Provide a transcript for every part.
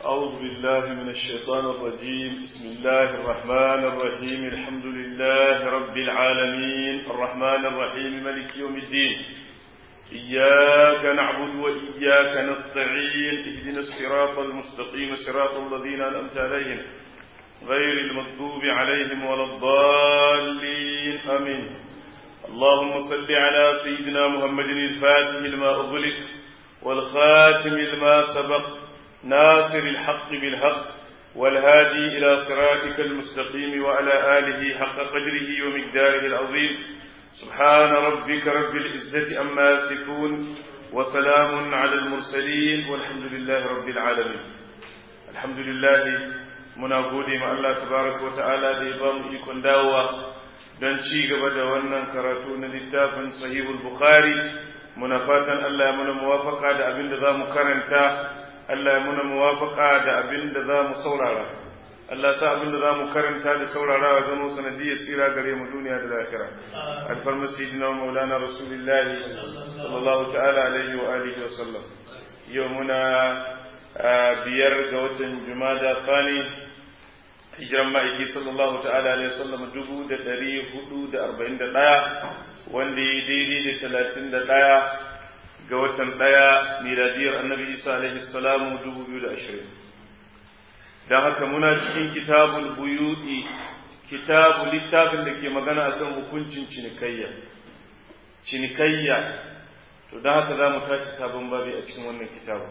أعوذ بالله من الشيطان الرجيم بسم الله الرحمن الرحيم الحمد لله رب العالمين الرحمن الرحيم ملك يوم الدين إياك نعبد وإياك نستعين اهدنا الصراط المستقيم صراط الذين أنعمت عليهم غير المغضوب عليهم ولا الضالين آمين اللهم صل على سيدنا محمد الفاتح لما أغلق والخاتم لما سبق ناصر الحق بالحق والهادي إلى صراطك المستقيم وعلى آله حق قدره ومقداره العظيم سبحان ربك رب العزة أما يصفون وسلام على المرسلين والحمد لله رب العالمين الحمد لله muna gode ma Allah tabaraka wa ta'ala da ya ba mu ikon dawowa don ci gaba da wannan karatu na littafin sahihul bukhari muna fatan Allah ya muna muwafaka da abin da za mu karanta Allah ya muna muwafaka da abin da za mu saurara Allah sa abin da za mu karanta da saurarawa zama sanadiyar tsira gare mu duniya da lahira alfarma sayyidina maulana rasulullahi sallallahu ta'ala alaihi wa alihi wa sallam yau muna biyar ga watan jumada thani hijiran ma'aiki sallallahu ta'ala alaihi wasallam dubu da ɗari hudu da arba'in da ɗaya wanda ya daidai da talatin da ɗaya ga watan ɗaya miladiyar annabi isa alaihi salamu dubu biyu da ashirin don haka muna cikin kitabul buyuɗi kitabu littafin da ke magana akan hukuncin cinikayya cinikayya to don haka za mu tashi sabon babi a cikin wannan kitabu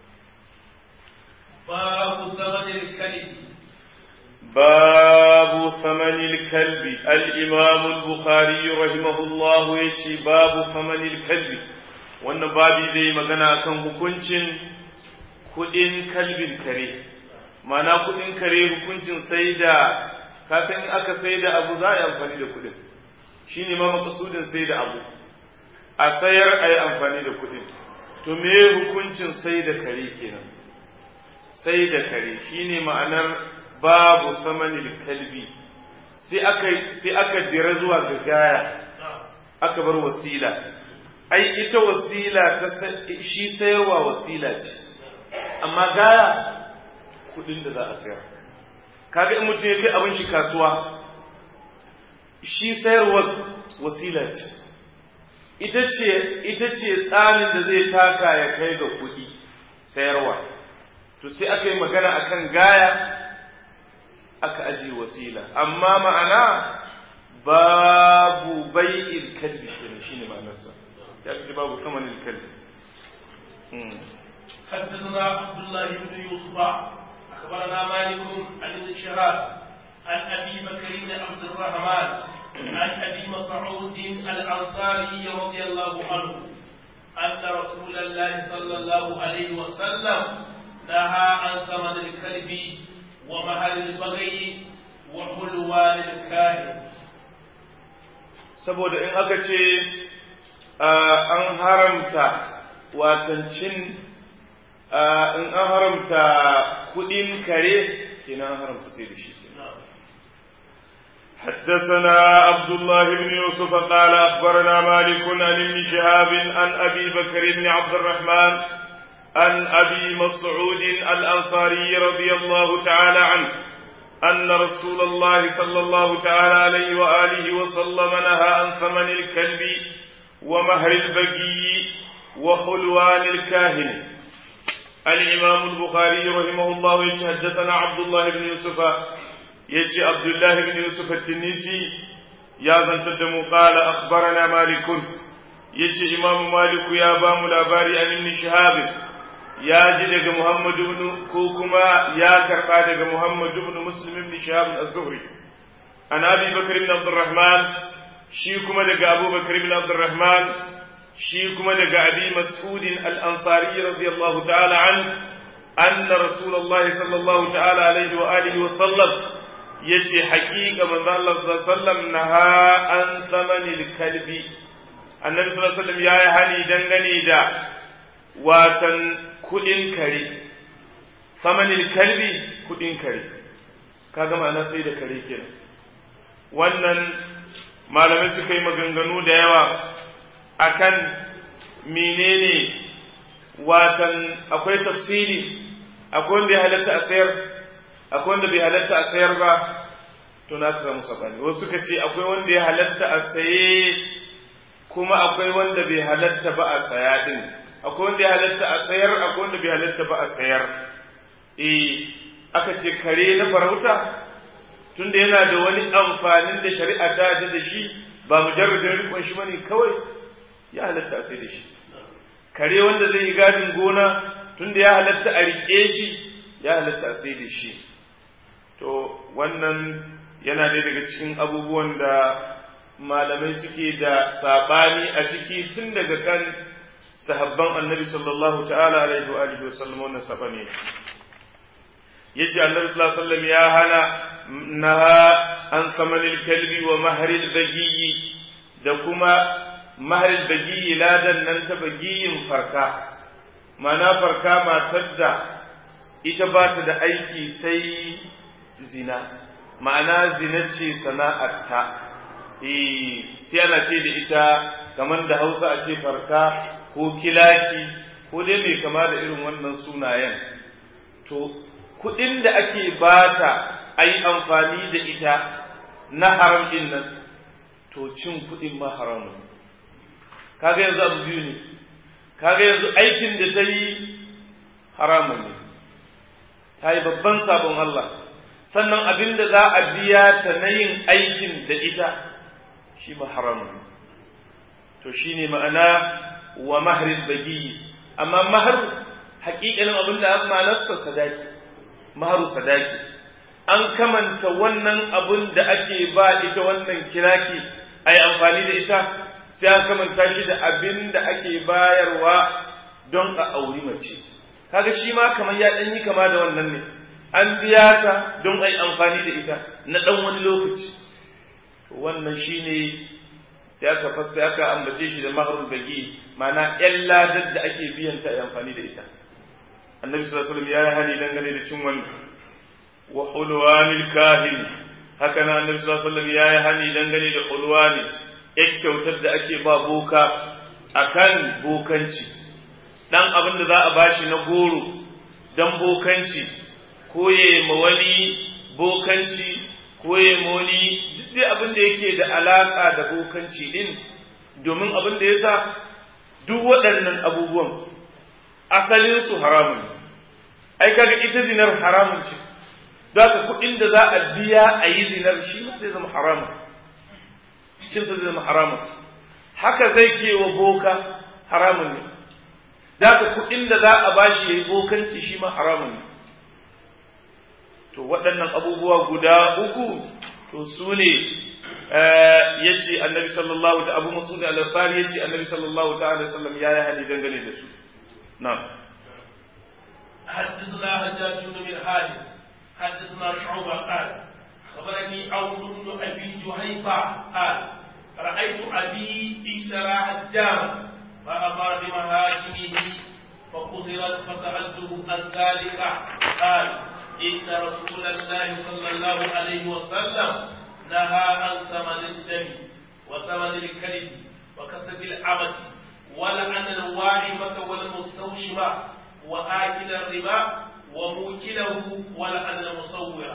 babu samanin kalbi باب ثمن الكلب الإمام البخاري رحمه الله يشي باب ثمن الكلب wannan babi zai magana kan hukuncin kudin kalbin kare mana kudin kare hukuncin sai da kafin aka sai da abu za a yi amfani da kudin shi ne ma makasudin sai da abu a sayar a yi amfani da kudin to me hukuncin sai da kare kenan sai da kare shine ma'anar babu samanil kalbi sai aka sai aka dira zuwa ga gaya aka bar wasila ai ita wasila ta shi sayarwa wasila ce amma gaya kudin da za a sayar kaga in mutum ya kai abin shi kasuwa shi sayarwa wasila ce ita ce ita ce tsanin da zai taka ya kai ga kudi sayarwa to sai aka yi magana akan gaya aka ajiye wasila amma ma'ana babu bai'il kalbi kenan shine ma'anarsa sai aka babu samanin kalbi حدثنا عبد الله بن يوسف اخبرنا مالك عن ابن شهاب عن ابي بكر بن عبد الرحمن عن ابي مسعود الانصاري رضي الله عنه ان رسول الله صلى الله عليه وسلم نهى عن ثمن الكلب ومهل البغي وحلوان الكاهن saboda in aka ce an haramta watancin in an haramta kudin kare kenan an haramta sai da shi حدثنا عبد الله بن يوسف قال أخبرنا مالك عن ابن شهاب عن أبي بكر بن عبد الرحمن عن أبي مسعود الأنصاري رضي الله تعالى عنه أن رسول الله صلى الله تعالى عليه وآله وسلم نهى عن ثمن الكلب ومهر البقي وحلوان الكاهن الإمام البخاري رحمه الله يتحدثنا عبد الله بن يوسف يجي عبد الله بن يوسف التنيسي يا ذن تدم قال أخبرنا مالك يجي إمام مالك يا بام الأباري عن ابن شهاب ya ji daga Muhammad ibn ko kuma ya karba daga Muhammad ibn Muslim ibn Shihab az-Zuhri an Abi Bakr ibn Abdurrahman shi kuma daga Abu Bakr ibn Abdurrahman shi kuma daga Abi Mas'ud al-Ansari radiyallahu ta'ala an anna Rasulullah sallallahu ta'ala alaihi wa alihi wa sallam yace haƙiƙa manzo Allah sallallahu alaihi wasallam naha an thamanil kalbi annabi sallallahu alaihi wasallam yayi hani dangane da watan kudin kare samanin kalbi kudin kare kaga ma'ana sai da kare kenan wannan malamai suka yi maganganu da yawa akan menene watan akwai tafsiri akwai wanda ya halatta a sayar akwai wanda bai halatta a sayar ba to na ka samu sabani wasu suka ce akwai wanda ya halatta a saye kuma akwai wanda bai halatta ba a saya din akwai wanda ya halatta a sayar akwai wanda bai halatta ba a sayar eh aka ce kare na farauta tunda yana da wani amfanin da shari'a ta yarda da shi ba mujarradin rikon shi bane kawai ya halatta a sai da shi kare wanda zai yi gadin gona tunda ya halatta a riƙe shi ya halatta a sai da shi to wannan yana ɗaya daga cikin abubuwan da malamai suke da saɓani a ciki tun daga kan sahabban annabi sallallahu ta'ala alaihi wa alihi wa sallam wannan saɓani yace annabi sallallahu alaihi wasallam ya hana naha an samanil kalbi wa mahril bagiyi da kuma mahril bagiyi ladan nan ta bagiyin farka mana farka matar da ita ba ta da aiki sai zina ma'ana zina ce sana'arta eh sai ana ce da ita kamar da hausa a ce farka ko kilaki ko dai mai kama da irin wannan sunayen to kuɗin da ake bata a yi amfani da ita na haram ɗin nan to cin kuɗin ma haramun kaga yanzu abu biyu ne kaga yanzu aikin da ta yi haramun ne ta yi babban sabon Allah sannan abin da za a biya ta na yin aikin da ita shi ma haramun ne to shi ne ma'ana wa maharin bagi amma mahar haƙiƙanin abin da ma'anarsa sadaki maharu sadaki an kamanta wannan abun da ake ba ita wannan kiraki a yi amfani da ita sai an kamanta shi da abin da ake bayarwa don a auri mace kaga shi ma kamar ya ɗan yi kama da wannan ne an biya ta don a yi amfani da ita na ɗan wani lokaci wannan shi ne sai aka fassa aka ambace shi da maharul bagi ma'ana ƴan ladar da ake biyan ta a yi amfani da ita annabi sallallahu alaihi wasallam ya yi hani dangane da cin wannan wa hulwanil kahin haka na annabi sallallahu alaihi wasallam ya yi hani dangane da hulwani yak kyautar da ake ba boka akan bokanci dan abin da za a bashi na goro dan bokanci ko ya ma wani bokanci ko ya ma wani duk dai abin da yake da alaka da bokanci din domin abin da yasa duk waɗannan abubuwan asalin su haramun ai kaga ita zinar haramun ce don haka kuɗin da za a biya a yi zinar shi ma zai zama haramun shi zai zama haramun haka zai ke wa boka haramun ne da haka kuɗin da za a bashi ya yi bokanci shi ma haramun ne to waɗannan abubuwa guda uku to su ne ya ce annabi sallallahu ta abu masu da alasari ya ce annabi sallallahu ta alaihi sallam ya yi hali dangane da su نعم حدثنا حجاج بن من حاجب حدثنا شعبة قال خبرني عون بن أبي جهيفة قال رأيت أبي اشترى حجاما فأمر بمهاجمه فقصرت فسألته عن ذلك قال إن رسول الله صلى الله عليه وسلم نهى عن ثمن الدم وثمن الكلب وكسب العبد ولعن الواعمة والمستوشمة وآكل الربا وموكله ولعن المصور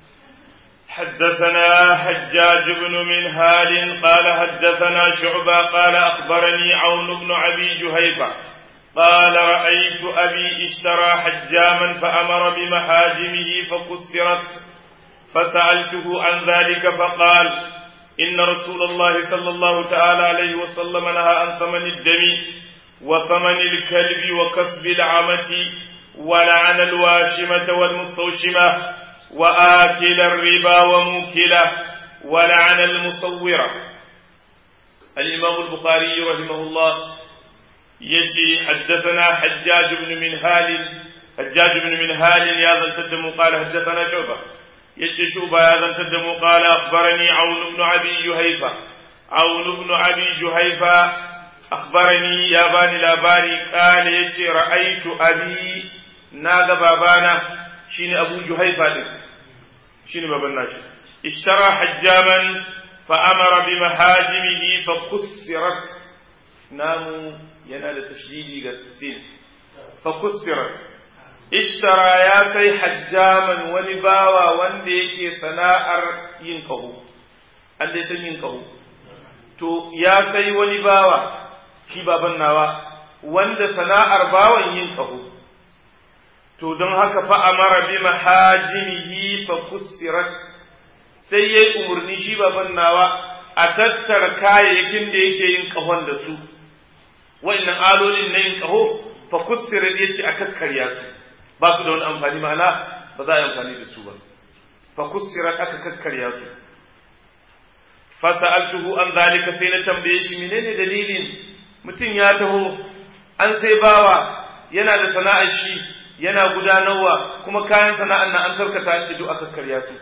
حدثنا حجاج بن منهال قال حدثنا شعبة قال أخبرني عون بن أبي جهيفة قال رأيت أبي اشترى حجاما فأمر بمحاجمه فكسرت فسألته عن ذلك فقال إن رسول الله صلى الله تعالى عليه وسلم نهى عن ثمن الدم وثمن الكلب وكسب العمة ولعن الواشمة والمستوشمة وآكل الربا وموكله ولعن المصورة الإمام البخاري رحمه الله يجي حدثنا حجاج بن منهال حجاج بن منهال يا ذا التدم قال حدثنا شعبة yace shuba ya zantar da mu qala akhbarani aun ibn abi juhayfa aun ibn abi juhayfa akhbarani ya bani labari qala yace ra'aitu abi naga babana shine abu juhayfa din shine baban nashi ishtara hajjaman fa amara bi mahajimihi fa kussirat namu yana da tashdidi ga sin fa kussirat ishtara ya sai hajjaman wani bawa wanda yake sana'ar yin kaho an dai san yin kaho to ya sai wani bawa shi baban nawa wanda sana'ar bawan yin kaho to don haka fa amara bi mahajinihi fa kussirat sai yayi umurni shi baban nawa a tattara kayayyakin da yake yin kahon da su wa'annan alolin na yin kaho fa kussirat yace a kakkarya su ba su da wani amfani ma'ana ba za a yi amfani da su ba fa kussirat aka kakkarya su fa sa'altuhu an zalika sai na tambaye shi menene dalilin mutum ya taho an sai bawa yana da sana'ar shi yana gudanarwa kuma kayan sana'an nan an karkata an ce duk aka karya su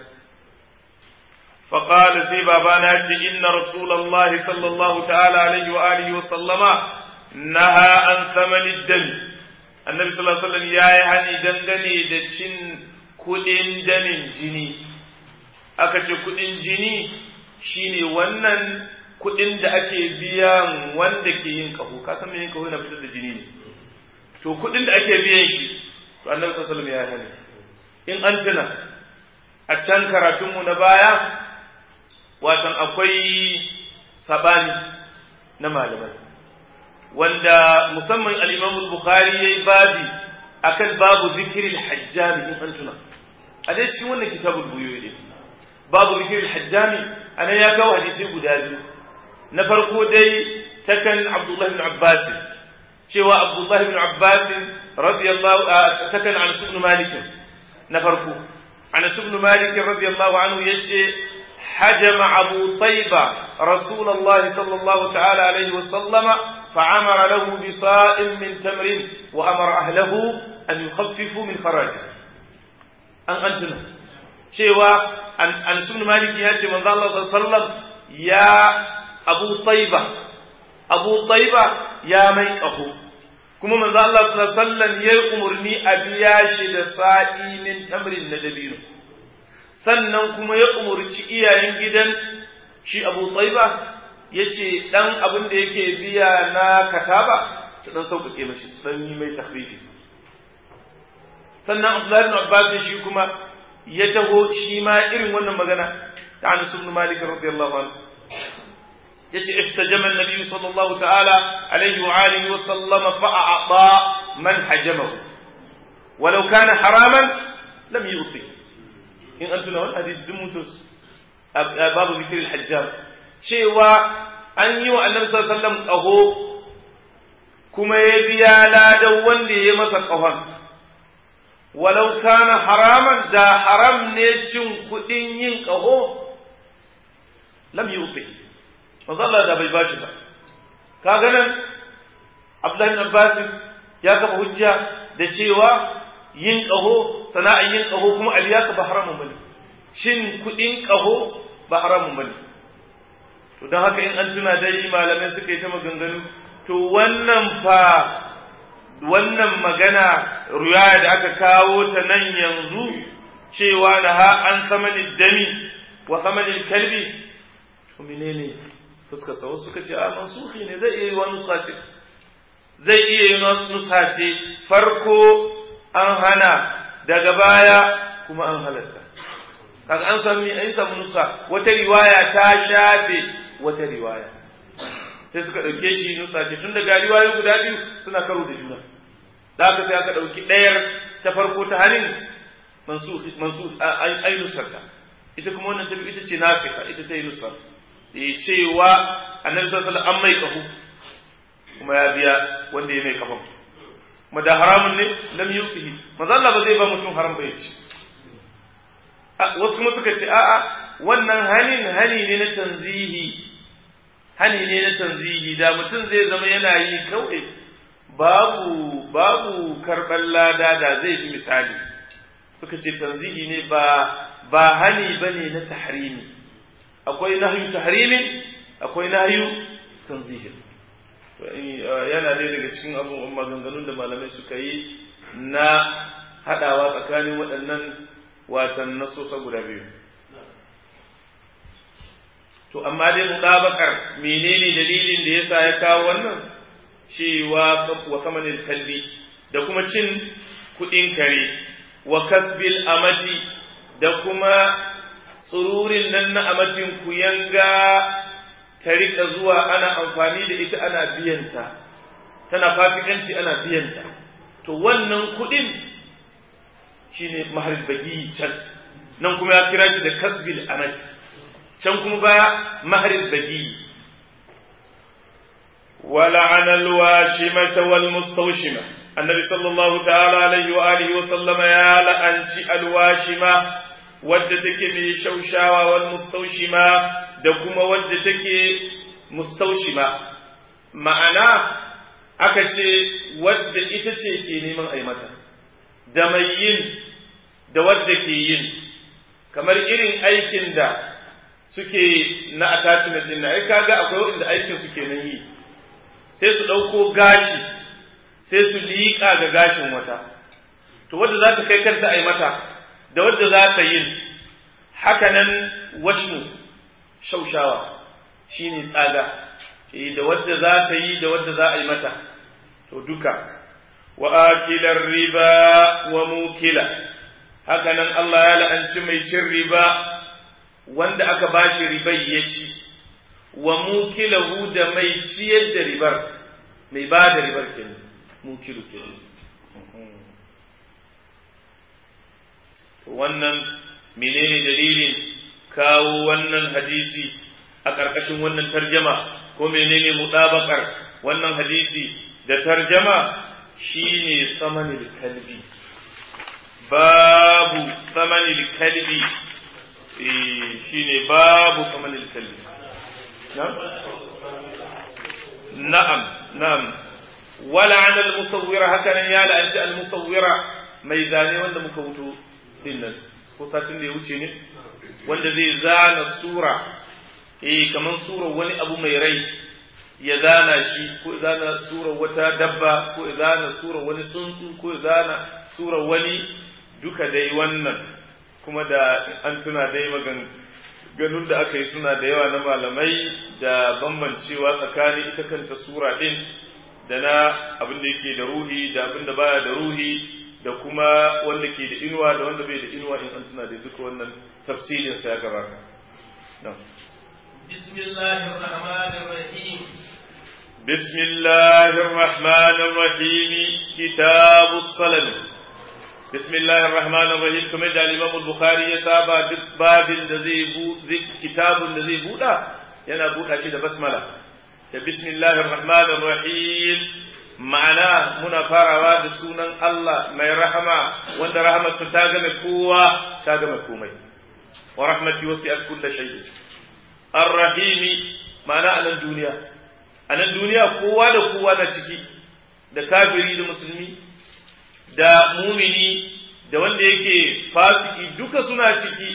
فقال سي بابانا إن رسول الله صلى الله تعالى عليه وآله وسلم نهى عن ثمن الدم النبي صلى الله عليه وسلم يا يعني دنگني da cin kudin damin jini aka ce kudin jini shine wannan kudin da ake biyan wanda ke yin kaho ka san me yin kaho yana fitar da jini ne to kudin da ake biyan shi to annabi sallallahu alaihi wasallam ya hani in an tuna a can karatunmu na baya watan akwai sabani na malamai wanda musamman al-Imam al-Bukhari yayi babi akan babu zikirin hajjami in an tuna a dai cikin wannan kitabul buyuyi ne babu zikirin hajjami anan ya kawo hadisi guda biyu na farko dai takan Abdullah ibn Abbas cewa Abdullah ibn Abbas radiyallahu takan an ibn Malik na farko an ibn Malik radiyallahu anhu yace حجم أبو طيبة رسول الله صلى الله تعالى عليه وسلم فعمر له بصاء من تمر وأمر أهله أن يخففوا من خراجه أن أنتنا شيوا أن أن سبن مالك يا من الله صلى الله عليه وسلم يا أبو طيبة أبو طيبة يا ميك أبو kuma manzo Allah sallallahu alaihi wasallam ya umurni a biya shi da sa'i min tamrin na dabino sannan kuma ya umurci iyayen gidan shi Abu Taiba yace dan abin da yake biya na kataba su dan sauƙaƙe mashi dan yi mai takhfifi sannan Abdullahi ibn Abbas shi kuma ya taho shi ma irin wannan magana ta Anas ibn Malik radiyallahu anhu yace ihtajama an-nabi sallallahu ta'ala alaihi wa alihi wa sallama fa a'ta man hajamahu walau kana haraman lam yuti in an tuna wani hadisi duk mutus babu zikirin hajjam cewa an yi wa annabi sallallahu alaihi wasallam qaho kuma ya biya ladan wanda ya masa qahon walau kana haraman da haram ne cin kudin yin qaho lam yuti Allah da bai bashi ba kaga nan Abdullahi bin Abbas ya kafa hujja da cewa yin ƙaho sana'ar yin ƙaho kuma aliya ka ba haramun bane cin kuɗin ƙaho ba haramun bane to don haka in an tuna dai malamai suka yi ta maganganu to wannan fa wannan magana ruya da aka kawo ta nan yanzu cewa da ha an samanin dami wa samanin kalbi to menene fuskar sa wasu suka ce a mansuhi ne zai iya yi wa nusa ce zai iya yi nusa ce farko an hana daga baya kuma an halatta kaga an sami an samu nusa wata riwaya ta shafe wata riwaya sai suka ɗauke shi nusa ce tun daga riwayoyi guda biyu suna karo da juna da aka sai aka ɗauki ɗayar ta farko ta hanin mansu ai nusarta ita kuma wannan ta ita ce nafika ita ta yi nusar da cewa annabi sallallahu alaihi wasallam an mai kafu kuma ya biya wanda ya mai kafan kuma da haramun ne lam yuqihi manzo Allah ba zai ba mutum haram ba yace wasu kuma suka ce a'a wannan hanin hani ne na tanzihi hani ne na tanzihi da mutum zai zama yana yi kawai babu babu karɓar lada da zai fi misali suka ce tanzihi ne ba ba hani bane na tahrimi akwai nahyu tahrimin akwai nahyu tanzihin yana dai daga cikin abubuwan maganganun da malamai suka yi na haɗawa tsakanin waɗannan watan nasosa guda biyu to amma dai mutabakar menene dalilin da yasa ya kawo wannan cewa wa kamanin kalbi da kuma cin kuɗin kare wa kasbil amati da kuma tsururin nan na amatin ku yanga ta riƙa zuwa ana amfani da ita ana biyanta tana fasikanci ana biyanta to wannan kuɗin shine mahar bagi can nan kuma ya kira shi da kasbil amati can kuma baya mahar bagi ولعن الواشمة والمستوشمة النبي صلى الله تعالى عليه وآله وسلم يا لأنشي الواشمة ودتك من شوشاوة والمستوشمة دكما ودتك مستوشمة ma'ana aka ce wadda ita ce ke neman a mata da mai yin da wadda ke yin kamar irin aikin da suke na attachment din na ai kaga akwai wanda aikin suke nan yi sai su ɗauko gashi sai su liƙa ga gashin wata to wadda za ta kai kanta a yi mata da wadda za ta yin hakanan washmu shaushawa shine tsaga da wadda za ta yi da wadda za a yi mata to duka wa akilar riba wa mukila hakanan Allah ya la'anci mai cin riba wanda aka bashi ribai ya ci wa mukilahu da mai ciyar da ribar mai ba da ribar kenan mukilu kenan wannan menene dalilin kawo wannan hadisi a ƙarƙashin wannan tarjama ko menene mutabakar wannan hadisi da tarjama shine samanil kalbi babu samanil kalbi shine babu samanil kalbi na'am na'am wala an al-musawwira hakanan ya la'anci al-musawwira mai zane wanda muka wuto din nan ko satin da ya wuce ne wanda zai zana sura eh kaman sura wani abu mai rai ya zana shi ko zana sura wata dabba ko zana sura wani tsuntsu ko zana sura wani duka dai wannan kuma da an tuna dai magan ganun da aka yi suna da yawa na malamai da bambancewa tsakanin ita kanta sura ɗin da na abin da yake da ruhi da abin da baya da ruhi da kuma wanda ke da inuwa da wanda bai da inuwa in an tuna da duka wannan tafsirin sa ya gabata بسم الله الرحمن الرحيم بسم الله الرحمن الرحيم كتاب الصلاة بسم الله الرحمن الرحيم كما قال الإمام البخاري يسابع باب الذي كتاب الذي بودا ينا بودا شيء بسملة بسم الله الرحمن الرحيم ma'ana muna farawa da sunan Allah mai rahama wanda rahamarsa ta game kowa ta game komai wa rahmati wasi'at kulli shay ar-rahimi ma'ana a nan duniya a nan duniya kowa da kowa na ciki da kafiri da musulmi da mumini da wanda yake fasiki duka suna ciki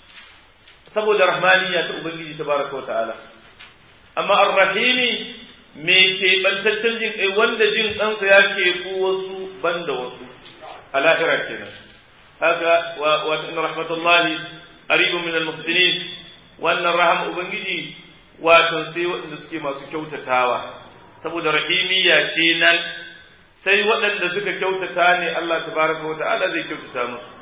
saboda rahmaniya ta ubangiji tabaraka wa ta'ala amma ar-rahimi me ke bantaccen jin kai wanda jin ɗansa ya ke ku wasu banda wasu a lahira kenan haka wa inna rahmatullahi qaribun min al-muhsinin wannan rahama ubangiji wato sai waɗanda suke masu kyautatawa saboda rahimiyya ce nan sai waɗanda suka kyautata ne Allah tabaraka wa ta'ala zai kyautata musu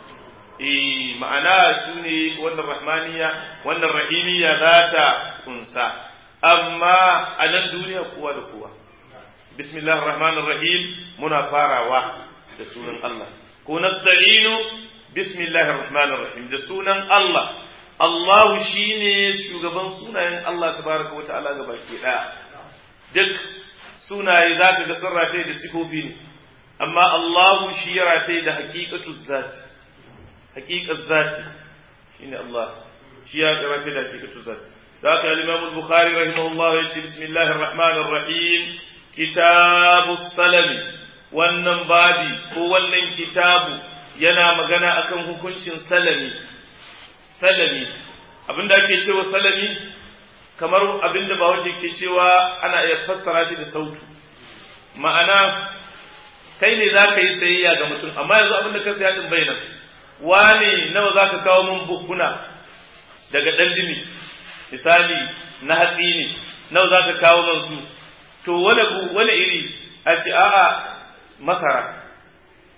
eh ma'ana su ne wannan rahmaniya wannan rahimiyya za ta kunsa amma a nan duniya kowa da kowa bismillahir rahmanir rahim muna farawa da sunan Allah ko nasta'inu bismillahir rahmanir rahim da sunan Allah Allahu shine shugaban sunayen Allah tabaraka wa ta'ala ga baki daya duk sunaye zaka ga sun rataye da sifofi ne amma Allahu shi ya rataye da haqiqatu zati haqiqat zati shine Allah shi ya rataye da haqiqatu zati ذاك الإمام البخاري رحمه الله يقول بسم الله الرحمن الرحيم كتاب السلم wannan babi ko wannan kitabu yana magana akan hukuncin salami salami abinda ake cewa salami kamar abinda ba wace ke cewa ana iya fassara shi da sautu ma'ana kai ne za ka yi sayayya ga mutum amma yanzu abinda ka saya din bai nan wane nawa za ka kawo min bukkuna daga ɗan dimi misali na hatsi ne nawa za ka kawo man su to wani iri a ce a'a masara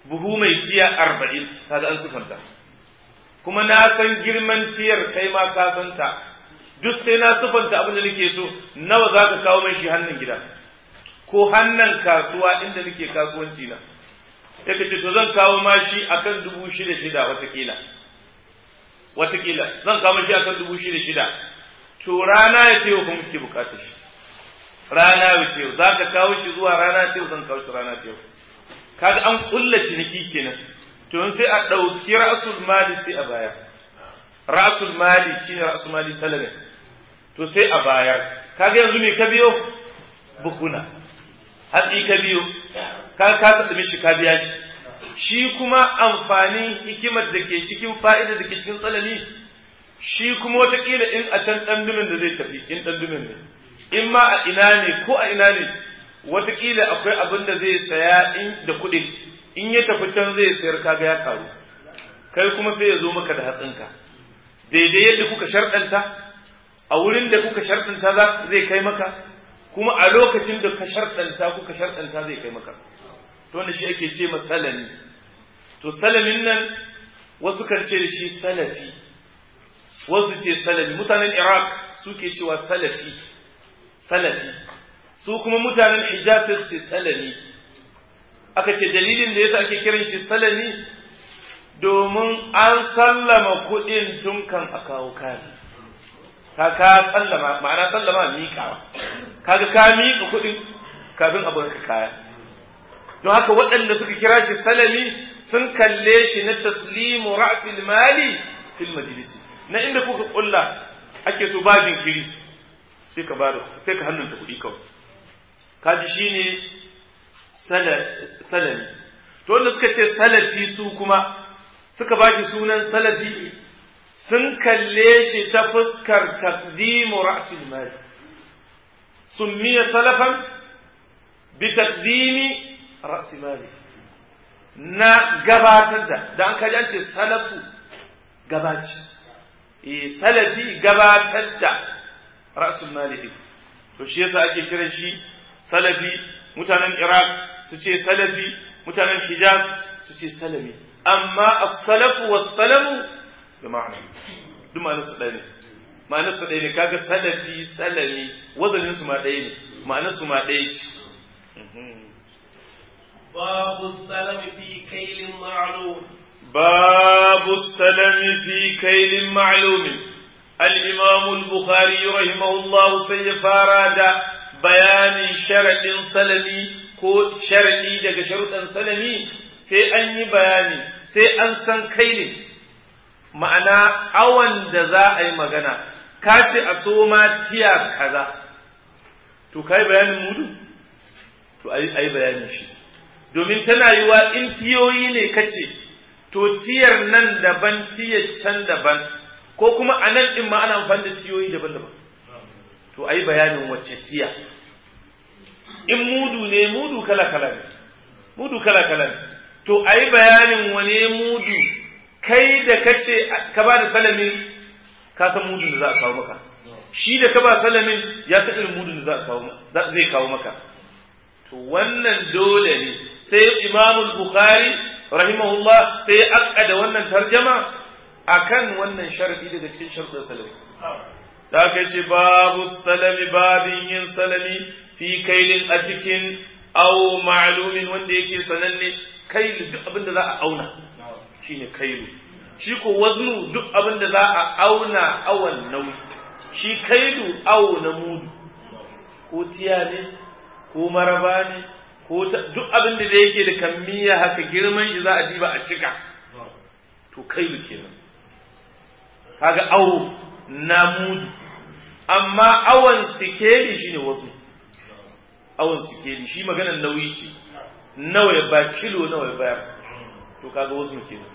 buhu mai tiya arba'in kaga an sufanta kuma na san girman tiyar kai ma ka santa duk sai na sufanta abin da nake so nawa za ka kawo mai shi hannun gida ko hannun kasuwa inda nake kasuwanci na ya ce to zan kawo ma shi akan dubu shida shida watakila watakila zan kawo shi akan dubu shida shida to rana ya ce kuma muke bukatar shi rana ya ce za ka kawo shi zuwa rana ce zan kawo shi rana ce kaga an kulla ciniki kenan to sai a ɗauki ra'asul mali sai a bayar ra'asul mali shine ra'asul mali salame to sai a bayar kaga yanzu me ka biyo bukuna hatsi ka biyo ka ka tsada shi ka biya shi shi kuma amfani hikimar da ke cikin fa'ida da ke cikin tsalani shi kuma watakila in a can ɗan dumin da zai tafi in ɗan dumin ne in ma a ina ne ko a ina ne watakila akwai abin da zai saya in da kuɗin in ya tafi can zai sayar kaga ya karu kai kuma sai ya zo maka da hatsinka daidai yadda kuka sharɗanta a wurin da kuka sharɗanta zai kai maka kuma a lokacin da ka sharɗanta kuka sharɗanta zai kai maka to wanda shi ake ce salami to salamin nan wasu kan ce da shi salafi wasu ce salafi mutanen iraq suke cewa salafi salafi su kuma mutanen hijaz su ce salami aka ce dalilin da yasa ake kiran shi salami domin an sallama kuɗin tun kan a kawo kayan ka ka sallama ma'ana sallama miƙawa kaga ka miƙa kuɗin kafin a ka kaya don haka waɗanda suka kira shi salami sun kalle shi na taslimu ra'sil mali fil majlisi na inda kuka kulla ake so ba jinkiri sai ka bada sai ka hannunta kuɗi kawai kaji shine salami to wanda suka ce salafi su kuma suka ba shi sunan salafi sun kalle shi ta fuskar taqdimu ra'sil mali summiya salafan bi taqdimi ra'si mali na gabatar da da an kaji an ce salafu gabaci eh salafi gabatar da ra'sul mali din to shi yasa ake kiran shi salafi mutanen iraq su ce salafi mutanen hijaz su ce salami amma as-salafu was-salamu da ma'ana duk ma'anar su ɗaya ne ma'anar su ɗaya ne kaga salafi salami wazanin su ma ɗaya ne ma'anar su ma ɗaya ce باب السلم في كيل معلوم باب السلم في كيل معلوم الإمام البخاري رحمه الله سيفاراد بيان شرط سلمي ko sharaɗi daga sharuɗan salami sai an yi bayani sai an san kailin ma'ana awan da za a yi magana ka ce a soma tiya kaza to ka yi bayanin mudu to a yi bayanin shi domin tana yiwa in tiyoyi ne kace to tiyar nan daban tiyar can daban ko kuma a nan ɗin ma ana amfani da tiyoyi daban-daban to a yi bayanin wacce tiya in mudu ne mudu kala-kala ne mudu kala-kala ne to a yi bayanin wane mudu kai da kace ka ba da salamin ka san mudun da za a kawo maka shi da ka ba salamin ya san irin mudun da za a kawo zai kawo maka to wannan dole ne sai imamul bukhari rahimahullah sai ya akkada wannan tarjama akan wannan sharadi daga cikin sharuɗin salami da aka ce babu salami babin yin salami fi kailin a cikin au ma'lumin wanda yake sananne kailu duk abin da za a auna shine kailu shi ko waznu duk abin da za a auna awan nauyi shi kailu awo na mudu ko tiya ne ko maraba ne ko duk abin da yake da kammiya haka girman shi za a diba a cika to kailu kenan kaga awo na mudu amma awon sikeli shine wasu awon sikeli shi maganar nauyi ce nawa ya ba kilo nawa ya bayar to kaga wasu kenan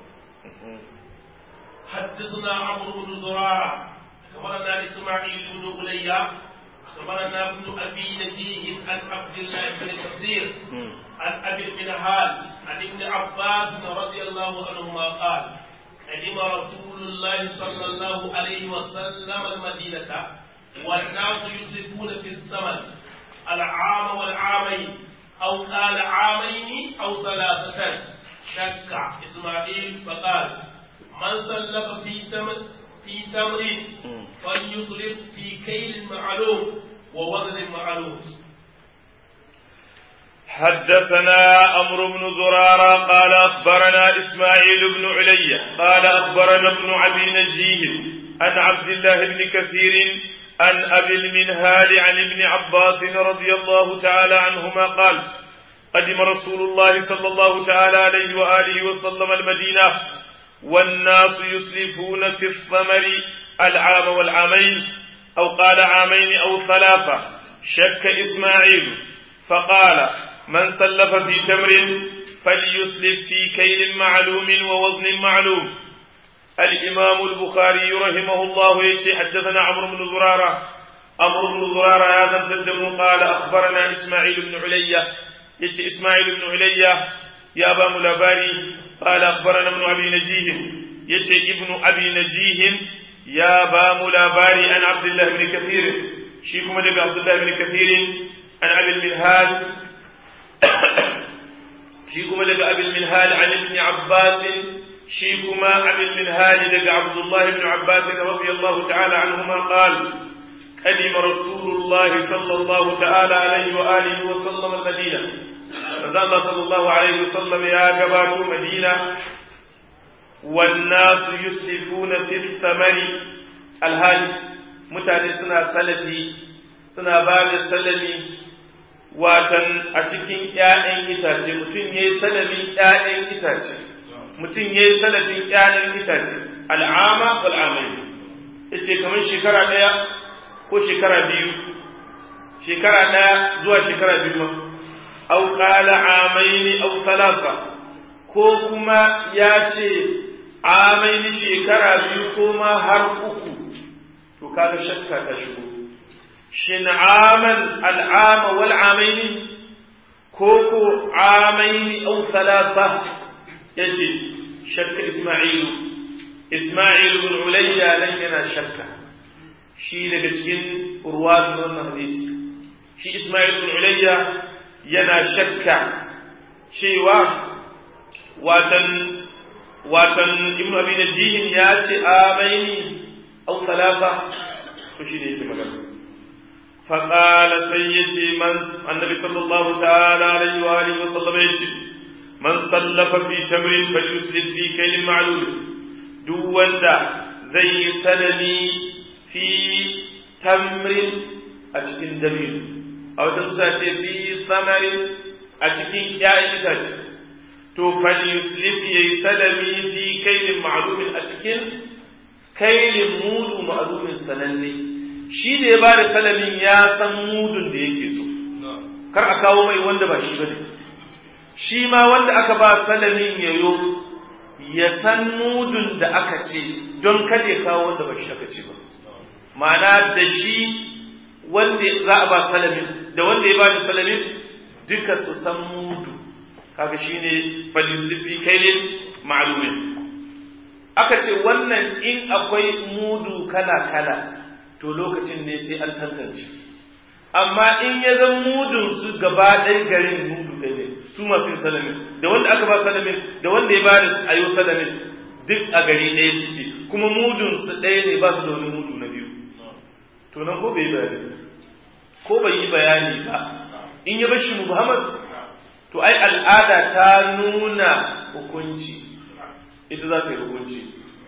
حدثنا عمرو بن زراعة أخبرنا إسماعيل بن أولياء أخبرنا ابن أبي نجيه عن عبد الله بن كثير عن أبي المنهال عن ابن عباس رضي الله عنهما قال قدم رسول الله صلى الله عليه وسلم المدينة والناس يسرفون في الثمن العام والعامين أو قال عامين أو ثلاثة شك إسماعيل فقال من سلف في تمر في تمر فليطلب في كيل معلوم ووزن معلوم حدثنا أمر بن زرارة قال أخبرنا إسماعيل بن علي قال أخبرنا ابن أبي نجيه عن عبد الله بن كثير عن أبي المنهال عن ابن عباس رضي الله تعالى عنهما قال قدم رسول الله صلى الله تعالى عليه وآله وسلم المدينة والناس يسلفون في الثمر العام والعامين أو قال عامين أو ثلاثة شك إسماعيل فقال من سلف في تمر فليسلف في كيل معلوم ووزن معلوم الإمام البخاري رحمه الله يشي حدثنا عمرو بن زرارة عمرو بن زرارة هذا تدم قال أخبرنا إسماعيل بن علية يشي إسماعيل بن علية يا أبا ملاباري قال أخبرنا ابن أبي نجيه يشي ابن أبي نجيه يا أبا ملاباري عن عبد الله بن كثير شيكم لك عبد الله بن كثير عن أبي المنهال شيكم لك أبي المنهال عن ابن عباس شيكما أبي المنهال لك عبد الله بن عباس رضي الله تعالى عنهما قال قدم رسول الله صلى الله تعالى عليه وآله وسلم المدينة فذا الله صلى الله عليه وسلم يا جبات مدينة والناس يسلفون في الثمر الهادي mutane suna salafi suna ba da salami watan a cikin ‘ya'yan itace mutum ya yi salamin ‘ya'yan itace mutum ya yi salafin ‘ya'yan itace al'ama wal'amai ya ce kamar shekara ɗaya ko shekara biyu shekara ɗaya zuwa shekara biyu ma au ƙala amaini au talata ko kuma ya ce amaini shekara biyu ko ma har uku to kaga shakka ta shigo shin aman al'ama wal amaini ko ko amaini au talata yace shakka isma'ilu isma'ilu bin ulayya nan yana shakka shi daga cikin urwatu wannan hadisi shi isma'ilu bin ulayya yana shakka cewa watan watan ibnu abi najihin ya ce amaini أو ثلاثة تشير magana. فقال سيدي من النبي صلى الله تعالى عليه وآله وسلم يجي من سلف في تمر فليسلف في كيل معلول دون دا زي سلمي في تمر أتكين دمير أو تنسى في ثمر أتكين يا إتاج تو فليسلف يسلمي في كيل معلوم أتكين kailin mudu ma'alumin sananne shi da ya bada kalamin ya san mudun da yake so kar a kawo mai wanda ba shi ba ne shi ma wanda aka ba salamin yayo ya san mudun da aka ce don kada ya kawo wanda ba shi aka ce ba ma'ana da shi wanda za a ba salamin da wanda ya bada salamin duka su san mudu kaga shine falyuslifi kailin ma'lumin aka ce wannan in akwai mudu kala-kala to lokacin ne sai an tantance amma in ya zan mudun su gaba ɗaya garin mudu ɗaya ne su masu yin salamin da wanda aka ba salamin da wanda ya ba da ayo salamin duk a gari ɗaya suke kuma mudun su ɗaya ne ba su da wani mudu na biyu to nan ko bai yi bayani ko bai yi bayani ba in ya bashi muhammad to ai al'ada ta nuna hukunci ita za ta yi hukunci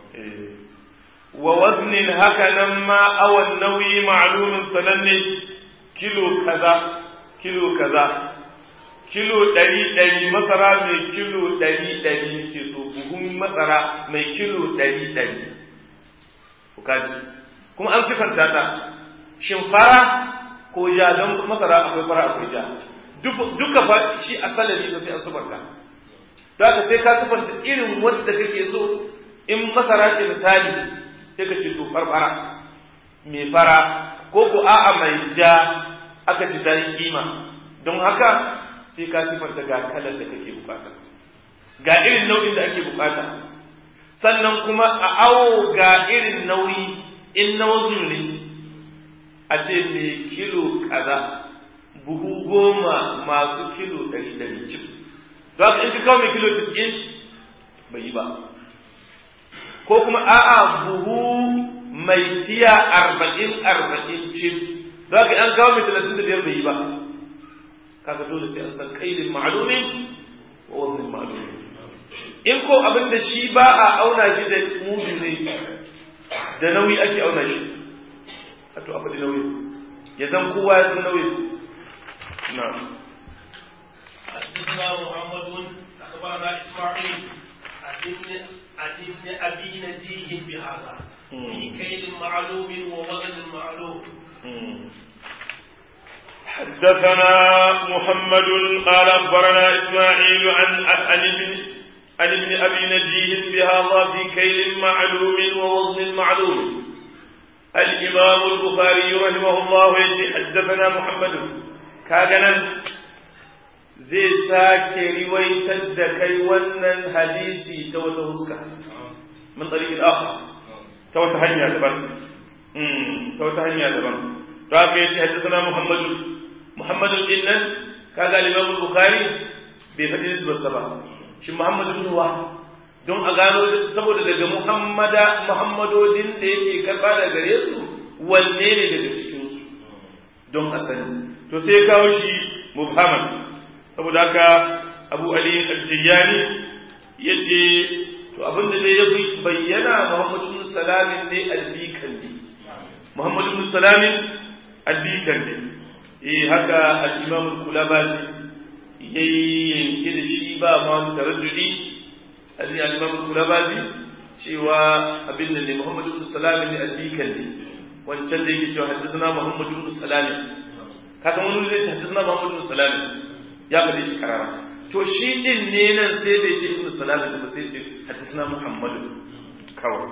wa waznin haka nan ma awan nauyi ma'lumin sananne kilo kaza kilo kaza kilo ɗari ɗari masara mai kilo ɗari ɗari ke so buhun masara mai kilo ɗari ɗari kaji kuma an sifanta ta shin fara ko ja don masara akwai fara akwai ja duka fa shi a salari ba sai an sifanta don haka sai ka sifanta irin wadda kake so in masara ce misali sai ka ce to farfara mai fara ko ko a'a mai ja aka ci ta yi kima don haka sai ka sifanta ga kalar da kake bukata ga irin nau'in da ake bukata sannan kuma a awo ga irin nauyi in na wasu ne a ce mai kilo kaza buhu goma masu kilo ɗari ɗari cif to haka in ka kawo mai kilo 90 bai yi ba ko kuma a'a buhu mai tiya arba'in arba'in cif to haka an kawo mai talatin da biyar bai yi ba kaga dole sai an san kailin ma'lumin wa waznin ma'lumin in ko abin da shi ba a auna shi da mudu ne da nauyi ake auna shi a to a faɗi nauyi ya zan kowa ya san nauyi na حدثنا محمد اخبرنا اسماعيل عن ابن ابي نجيه بهذا في كيل معلوم ووزن معلوم حدثنا محمد قال اخبرنا اسماعيل عن عن ابن عن ابن ابي نجيه بهذا في كيل معلوم ووزن معلوم الامام البخاري رحمه الله يجي حدثنا محمد كاغنا zai sake riwaitar da kai wannan hadisi ta wata huska min tsarikin akhar ta wata hanya daban ta wata hanya daban to haka yace haddathana muhammadu muhammadu din nan kaga imam bukhari bai faɗi nisbarsa ba shi muhammadu bin wa don a gano saboda daga muhammada muhammadodin da yake karba da gare su wanne ne daga cikin su don asali to sai ya kawo shi mubhaman saboda haka abu ali al-jiyani yace to abinda dai ya fi bayyana muhammadu salamin ne al-bikandi muhammadu salamin al-bikandi eh haka al-imam al-kulabazi yayi yanke da shi ba ma taraddudi al-imam al-kulabazi cewa abin da ne muhammadu salamin ne al-bikandi wancan da yake cewa haddathana muhammadu salamin kaga wani zai ce haddathana muhammadu salamin ya faɗi shi karara to shi din ne nan sai da ce ibnu salam da sai ce hadisna muhammadu kawai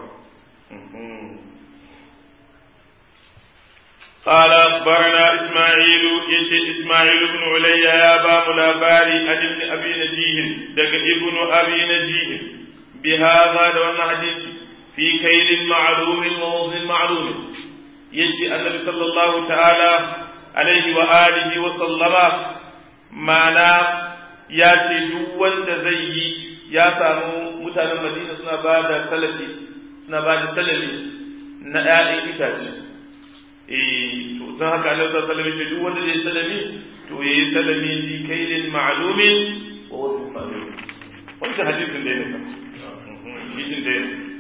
قال أخبرنا إسماعيل يجي إسماعيل بن علي يا باب الأباري عن ابن أبي نجيه دق ابن أبي نجيه بهذا دون حديث في كيل معلوم ووزن معلوم يجي النبي صلى الله تعالى عليه وآله وسلم mana ya ce duk wanda zai yi ya samu mutanen madina suna ba da salafi suna ba da salami na ‘ya'yan itace eh to don haka Allah sa salami ce duk wanda zai salami to ya yi salami fi kailin ma'alumin wa wasu ma'alumin wancan hadisin da ya nufa shi din da ya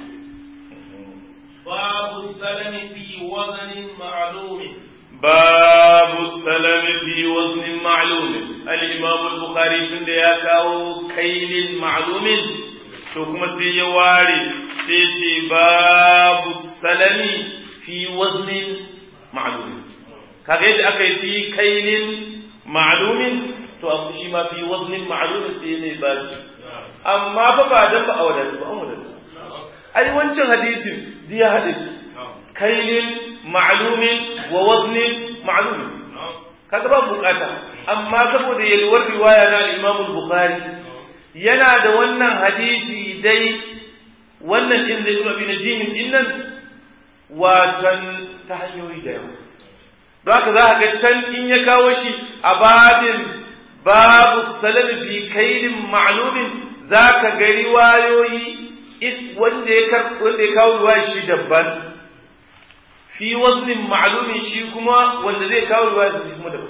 babu salami fi wazanin ma'alumin باب السلام في وزن معلوم الإمام البخاري تند يا كاو كيل معلوم to kuma sai ya ware sai ce babu salami fi waznin ma'lum kaga yadda aka yi fi kailin ma'lumin to a shi ma fi waznin ma'lumin sai ne ba amma fa ba dan ba a wadatu ba an wadatu ai wancan hadisin ya haɗe kailin ma'lumin wa waznin ma'lumin kaga ba bukata amma saboda yalwar riwaya na al-Imam al-Bukhari yana da wannan hadisi dai wannan din da Ibn Abi Najih din nan watan ta hanyoyi da yawa don haka za ka ga can in ya kawo shi a babin babu salam fi kailin ma'lumin za ka ga riwayoyi wanda ya kawo riwaya shi daban fi waznin ma'lumin shi kuma wanda zai kawo ruwa shi kuma da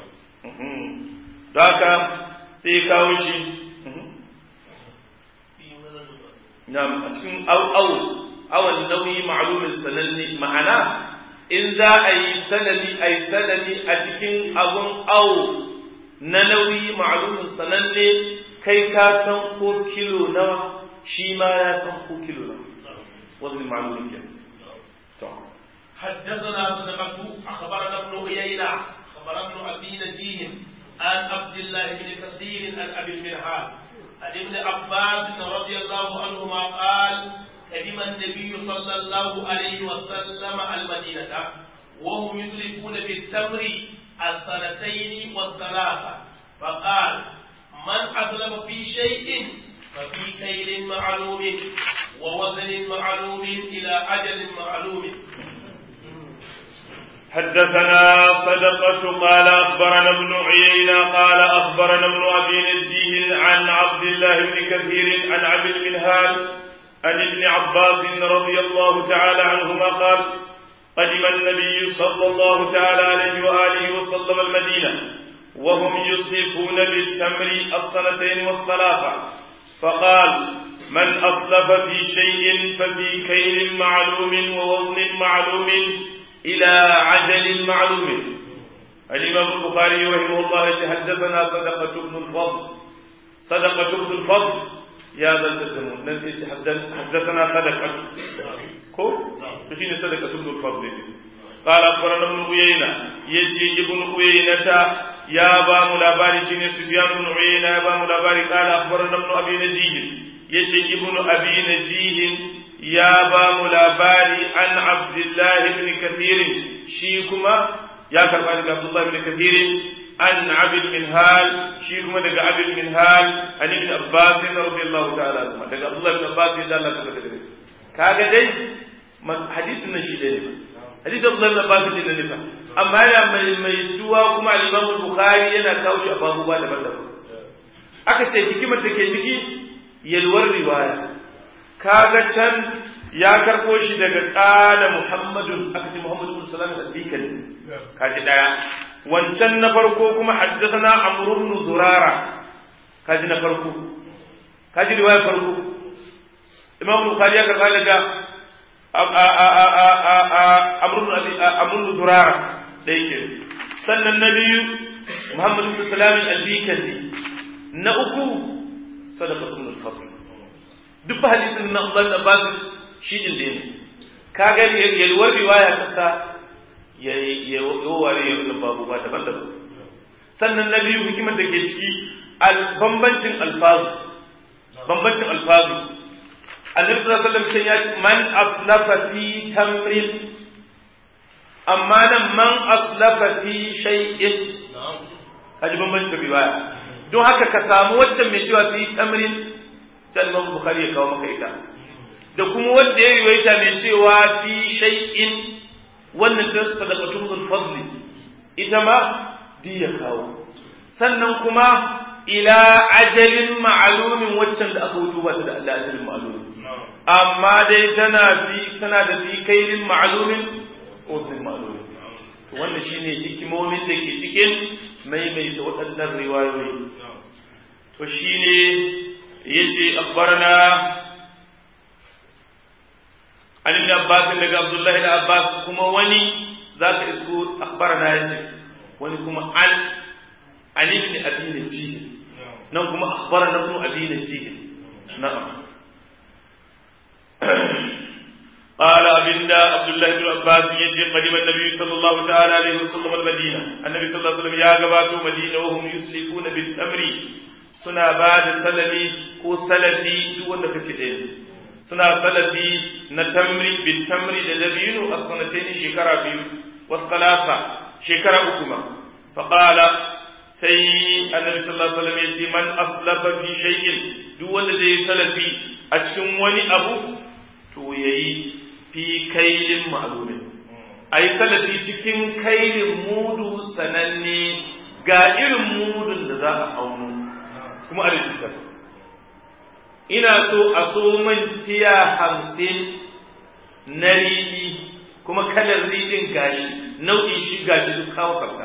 da haka sai ya kawo shi na a cikin au awan nauyi ma'lumin sananne ma'ana in za a yi sanani a yi sanani a cikin abun au na nauyi ma'lumin sananne kai ka san ko kilo nawa shi ma ya san ko kilo nawa waznin ma'lumin kenan حدثنا صدقة أخبرنا ابن عيينة أخبرنا ابن أبي نجيه عن عبد الله بن كثير عن أبي المنهال عن ابن عباس رضي الله عنهما قال قدم النبي صلى الله عليه وسلم المدينة وهم يدركون بالتمر السنتين والثلاثة فقال من أسلم في شيء ففي كيل معلوم ووزن معلوم إلى أجل معلوم حدثنا صدقة قال أخبرنا ابن عيينة قال أخبرنا ابن أبي نجيه عن عبد الله بن كثير عن عبد المنهال عن ابن عباس رضي الله تعالى عنهما قال قدم النبي صلى الله تعالى عليه وآله وسلم المدينة وهم يصرفون بالتمر السنتين والثلاثة فقال من أصلف في شيء ففي كيل معلوم ووزن معلوم إلى عجل معلوم الإمام البخاري رحمه الله حدثنا صدقة بن الفضل صدقة بن الفضل يا ذا التدمون حدثنا صدقة كو شيء صدقة بن الفضل قال أخبرنا ابن عيينة يجي ابن عيينة يا با ملاباري شيني سفيان بن عيينة يا با ملاباري قال أخبرنا ابن أبي نجيه يجي ابن أبي نجيه يا با ملاباري عن عبد الله بن كثير شيكما يا كربان عبد الله بن كثير عن عبد المنهال شيكما دقى عبد المنهال عن ابن عباس رضي الله تعالى عنهما دقى عبد الله بن عباس يدى الله تعالى كاغا دي حديث النشي دي حديث عبد الله بن عباس دي نفا amma yana mai mai tuwa kuma al-Imam Bukhari yana kawo shi a babuwa daban-daban aka ce hikimar da ke ciki yalwar riwaya kaga can ya karbo shi daga qala Muhammadun aka ce Muhammadu bin Salam al-Dikal kaji daya wancan na farko kuma haddathana Amr ibn Zurara kaji na farko kaji riwaya farko Imam Bukhari ya karba daga Amr ibn Zurara ɗaya ke sannan na biyu muhammadu bin salamin albikandi na uku sadaqatul fadl duk hadisin na Allah da basu shi din da ne ka ga yalwar riwaya kasa ya ya ware ya babu ba daban-daban sannan na biyu hikimar da ke ciki bambancin alfazu bambancin alfazu annabi sallallahu alaihi wasallam ya ce man aslafa fi tamrin amma nan man aslafa fi shay'in kaji bambancin riwaya don haka ka samu waccan mai cewa fi tamrin sai Imam Bukhari ya kawo maka ita da kuma wanda ya riwaita mai cewa fi shay'in wannan ta sadaqatul fadli ita ma di ya kawo sannan kuma ila ajalin ma'lumin waccan da aka wuto ba ta da ajalin ma'lumin amma dai tana fi tana da fi kailin ma'lumin uznin ma'lumi wannan shine hikimomin da ke cikin maimaita waɗannan riwayoyi to shine yace akhbarana an ibn abbas daga abdullah ibn abbas kuma wani zaka isko akhbarana yace wani kuma an an ibn abi najih nan kuma akhbarana ibn abi najih na'am قال أبن عبد الله بن عباس يجي قدم النبي صلى الله تعالى عليه وسلم المدينة النبي صلى الله عليه وسلم يا قباتو مدينة وهم يسلفون بالتمر سنا بعد سلمي كو سلفي دون كتئين سنا سلفي نتمر بالتمر لدبين السنتين شكرا بيو والثلاثة شكرا أكما فقال sai annabi sallallahu alaihi wasallam yace man aslafa fi shay'in duk wanda zai salafi a cikin wani abu to yayi fi kailin ma'lumin ai salafi cikin kailin mudu sananne ga irin mudun da za a auno kuma a rubuta ina so a so man tiya hamsin na riɗi kuma kalar riɗin gashi nau'in shi gashi duk kawo sabta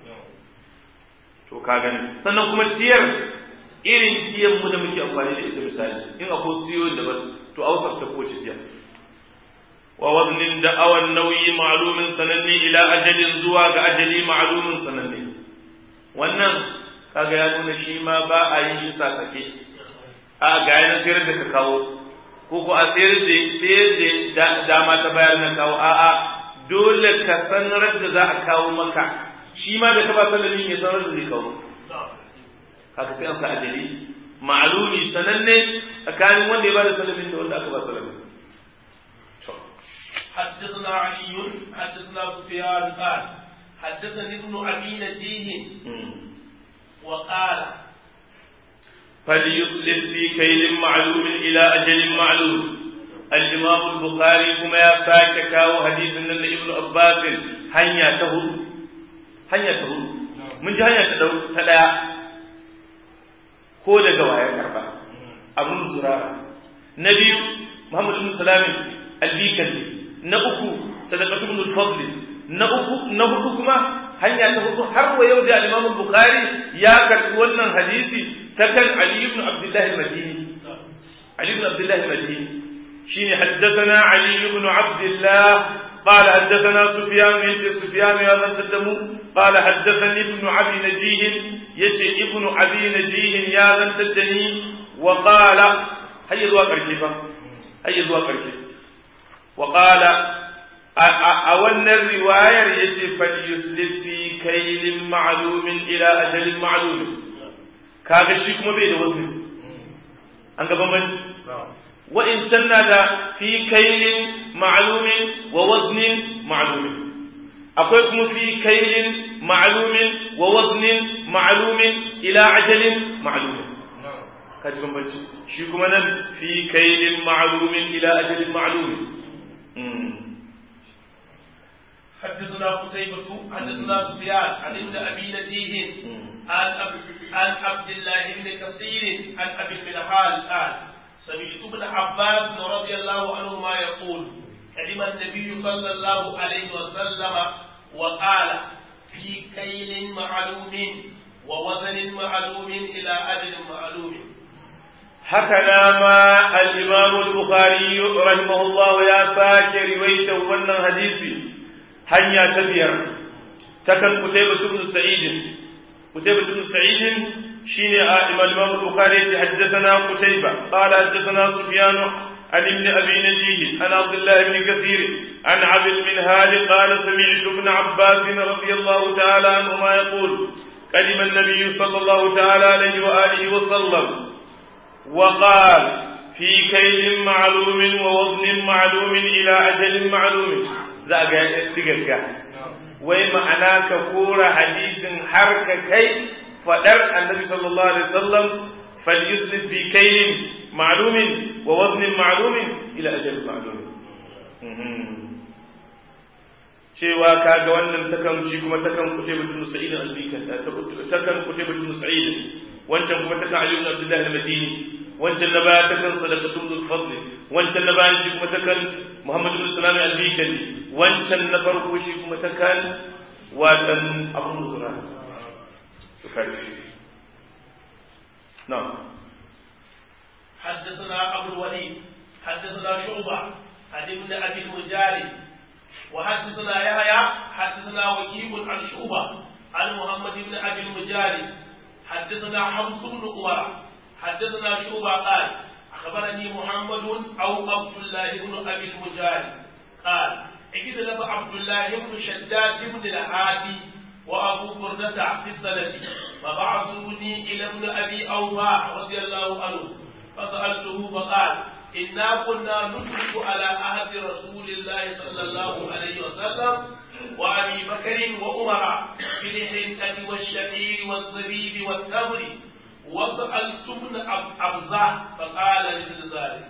to ka gani sannan kuma tiyar irin tiyan mu da muke amfani da ita misali in akwai tiyoyin daban to ausar ta kowace tiya wa waznin da awan nauyi ma'lumin sananne ila ajalin zuwa ga ajali ma'lumin sananne wannan kaga ya nuna shi ma ba a yin shi sasake a ga yana sayar da ka kawo ko ko a sayar da sayar da dama ta bayar na kawo a'a dole ka sanar da za a kawo maka shi ma da ka ba sallamin ya sanar da zai kawo haka sai an sa ajali ma'lumi sananne tsakanin wanda ya ba da sallamin da wanda aka ba sallamin حدثنا علي حدثنا سفيان قال حدثني ابن ابي نجيه وقال فليصلح في كيل معلوم الى اجل معلوم al-imam al-bukhari kuma ya sake kawo hadisin nan da ibnu abbas hanya ta hudu hanya ta hudu mun ji hanya ta ta daya ko daga waya karba abun zurara na biyu muhammad ibn salam al-bikali na uku sadaqatu ibn al-fadl na uku na hudu kuma hanya ta hudu har wa yau da Imam Bukhari ya karbi wannan hadisi ta kan Ali ibn Abdullah al-Madini Ali ibn Abdullah al-Madini shine haddathana Ali ibn Abdullah قال حدثنا سفيان يجي سفيان يا ذا الدمو قال حدثني ابن ابي نجيه يجي ابن ابي نجيه يا ذا الدني وقال هيا ذو قرشي هيا ذو قرشي وقال a wannan riwayar ya ce falyuslif fi kailin ma'alumin ila ajalin ma'alumin kaga shi kuma bai da wazni an ga bambanci wa'incan na da fi kailin ma'alumin wa waznin ma'alumin akwai kuma fi kailin ma'alumin wa waznin ma'alumin ila ajalin ma'alumin kaji bambanci shi kuma nan fi kailin ma'alumin ila ajalin ma'alumin حدثنا قتيبة حدثنا سفيان عن ابن أبي نجيه عن عن عبد الله بن كثير عن أبي المنهال قال سمعت ابن عباس رضي الله عنهما يقول كلم النبي صلى الله عليه وسلم وقال في كيل معلوم ووزن معلوم إلى أجل معلوم هكذا ما الإمام البخاري رحمه الله يا فاكر رويته ون حديثي hanya ta biyar takan Qutaybah ibn Sa'id Qutaybah ibn Sa'id shine a Imam Imam Bukhari yace haddathana Qutaybah qala haddathana Sufyan عن ابن أبي نجيه عن عبد الله بن كثير عن عبد المنهال قال سمعت ابن عباس رضي الله تعالى عنهما يقول قدم النبي صلى الله تعالى عليه وآله وسلم وقال في كيل معلوم ووزن معلوم إلى أجل معلوم za a ga digagga wai ma'ana ka kora hadisin har ka kai fadar annabi sallallahu alaihi wasallam falyuslif fi kaylin ma'lumin wa waznin ma'lumin ila ajal ma'lumin cewa kaga wannan takan shi kuma takan kuce mutum sa'id al-bikan takan kuce mutum sa'id wancan kuma takan ali ibn abdullah al-madini wancan na baya takan sadaqatul fadl wancan na baya shi kuma takan muhammad ibn salam al-bikali wancan na farko shi kuma takan watan abun zura to kaji na'am حدثنا أبو الوليد حدثنا شعبة عن ابن أبي المجاري وحدثنا يحيى حدثنا وكيع عن شعبة عن محمد بن أبي المجاري حدثنا حفص بن عمر حدثنا شعبة قال أخبرني محمد أو عبد الله بن أبي المجاري قال اختلف عبد الله بن شداد بن الهادي وأبو بردة في السند فبعثوني إلى ابن أبي أوفى رضي الله عنه فسألته فقال إنا كنا ندرك على عهد رسول الله صلى الله عليه وسلم وأبي بكر وعمر في الحنطة والشعير والزبيب والتمر وسألت ابن أبزة فقال مثل ذلك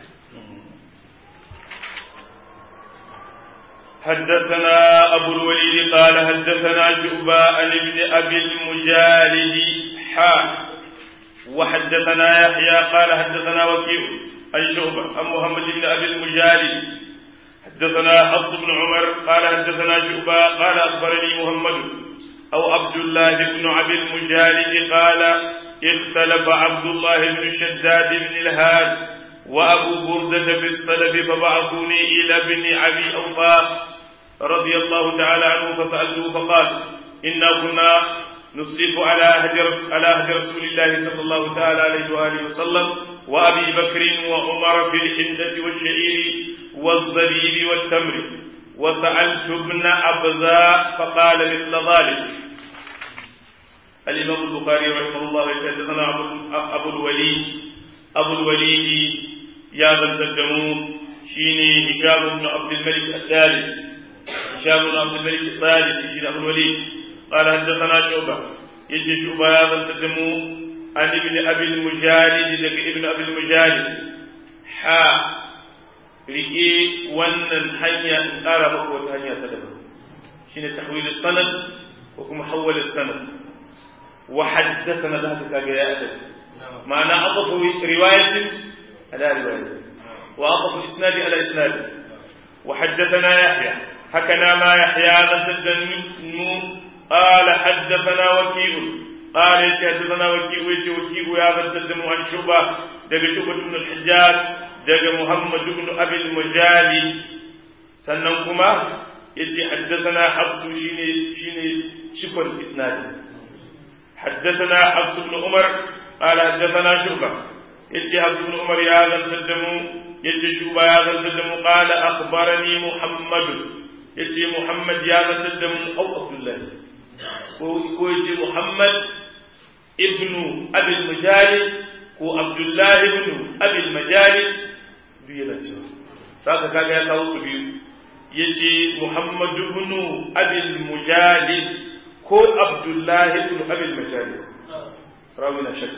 حدثنا أبو الوليد قال حدثنا شعبة عن ابن أبي المجالد حا وحدثنا يحيى قال حدثنا وكيع عن شعبة عن محمد بن أبي المجالد حدثنا حفص بن عمر قال حدثنا شعبة قال أخبرني محمد أو عبد الله بن أبي المجالد قال اختلف عبد الله بن شداد بن الهاد وأبو بردة في السلف فبعثوني إلى ابن أبي أوفى رضي الله تعالى عنه فسألته فقال إنا كنا نصرف على هدي على هدي رسول الله صلى الله تعالى عليه وآله وسلم وأبي بكر وعمر في الحنة والشعير والزبيب والتمر وسألت ابن أبزاء فقال مثل ذلك الإمام البخاري رحمه الله حدثنا أبو الوليد أبو الوليد يا ذا الدمو شيني هشام بن عبد الملك الثالث هشام بن عبد الملك الثالث شيني أبو الوليد قال حدثنا شعبة يجي شعبة يا ذا الدمو عن ابن أبي المجالد لك ابن أبي المجالد حا rike wannan hanya in ƙara maka wata hanya ta daban shine tahwil sanad ko kuma hawwal sanad wa haddathana da haka kaga ya adad ma'ana aqafu riwayatin ala riwayatin wa aqafu isnadi ala isnadi wa haddathana yahya hakana ma yahya zaddani قال حدثنا وكيع قال حدثنا وكيع ويجي وكيع يا بدل عن شعبة دق شعبة بن الحجاج دق محمد بن أبي المجالي سننكما يجي حدثنا حفص شيني شيني شكر إسناد حدثنا حفص بن عمر قال حدثنا شعبة يجي حفص بن عمر يا ذا الدم يجي شعبة يا ذا الدم قال أخبرني محمد يجي محمد يا ذا الدم أو عبد الله ko yace Muhammad ibnu Abil Majali ko Abdullah ibnu Abil Majali duk yana cewa saka kaga ya kawo su biyu yace Muhammad ibnu Abil Mujali ko Abdullah ibnu Abil Majali rawi na shakka